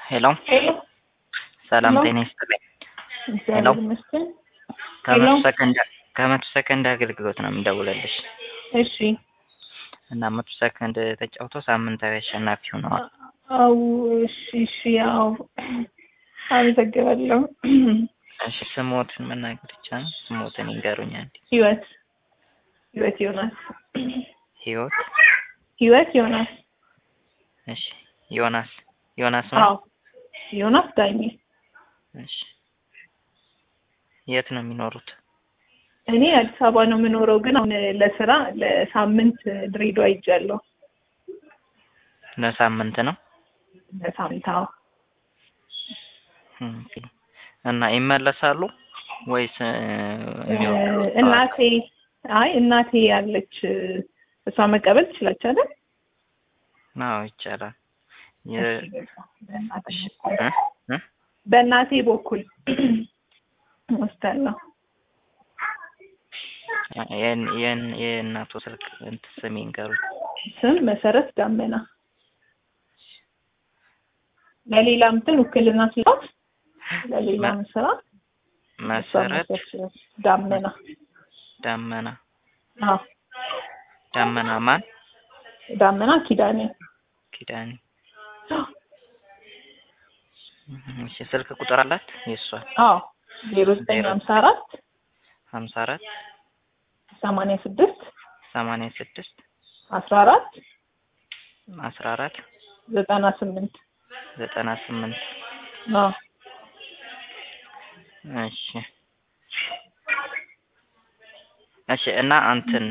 ሄሎ ሄሎ ሰላም ሄሎ። ጤና ይስጥልኝ። እግዚአብሔር ይመስገን። ከመቶ ሄሎ። ሰከንድ ከመቶ ሰከንድ አገልግሎት ነው የምደውልልሽ እሺ እና መቶ ሰከንድ ተጫውቶ ሳምንታዊ አሸናፊ ሆነዋል። አው እሺ እሺ ያው አመሰግናለሁ። እሺ ስሞትን መናገር ይቻላል? ስሞትን ይንገሩኛል። ህይወት ህይወት ዮናስ ህይወት ህይወት ዮናስ እሺ ዮናስ ዮናስ ነው። አዎ ዮናስ ዳኜ እሺ የት ነው የሚኖሩት? እኔ አዲስ አበባ ነው የምኖረው፣ ግን አሁን ለስራ ለሳምንት ድሬዳዋ ሄጃለሁ። ለሳምንት ነው። ለሳምንት አዎ። ኦኬ። እና ይመለሳሉ ወይስ እ, የሚወጡት እናቴ አይ እናቴ ያለች እሷ መቀበል ትችላለች አይደል? አዎ ይቻላል። የ- በእናቴ እሺ፣ በኩል እ? እ? በእናቴ በኩል ወስዳለሁ። የን- የን- የእናቱ ስልክ እንትን ስም ይንገሩኝ። ስም መሰረት ዳመና። ለሌላ እንትን ውክልና ስላት ለሌላ መ- ስራ እሷ መሰረት መሰረት ዳመና። ዳመና አዎ ዳመና ማን ዳመና ኪዳኔ። ኪዳኔ። እሺ ስልክ ቁጥር አላት የእሷ አዎ ዜሮ ዘጠኝ ሀምሳ አራት ሀምሳ አራት ሰማንያ ስድስት ሰማንያ ስድስት አስራ አራት አስራ አራት ዘጠና ስምንት ዘጠና ስምንት አዎ እሺ እሺ እና አንትን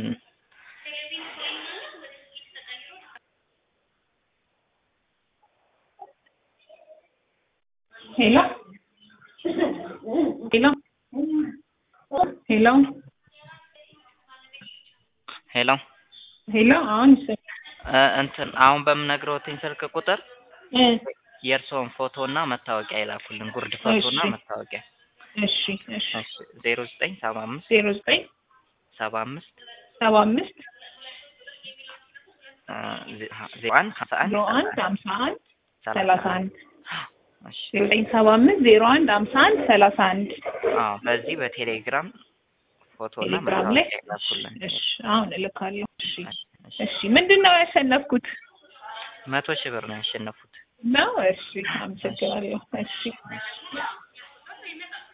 ሄሎ ሄሎ ሄሎ ሄሎ ሄሎ አሁን ይሰ- እ፣ እንትን አሁን በምነግረውትኝ ስልክ ቁጥር እ የእርስዎን ፎቶ እና መታወቂያ ይላኩልን። ጉርድ ፎቶ እና እሺ። መታወቂያ። እሺ እሺ እሺ ዜሮ ዘጠኝ ሰባ አምስት ዜሮ ዘጠኝ ሰባ አምስት ሰባ አምስት እ፣ ዜ- ሀ- ዜሮ አንድ ሀምሳ አንድ ዜሮ አንድ ሀምሳ አንድ ሰላሳ ሰላሳ አንድ እሺ ዜሮ ዘጠኝ ሰባ አምስት ዜሮ አንድ ሀምሳ አንድ ሰላሳ አንድ አዎ በዚህ በቴሌግራም ፎቶ እና ቴሌግራም ላይ መታወቂያ ይላኩልን። እሺ አሁን እልካለሁ። እሺ እሺ እሺ ምንድን ነው ያሸነፍኩት መቶ ሺህ ብር ነው ያሸነፉት። ነው? እሺ አመሰግናለሁ። እሺ እሺ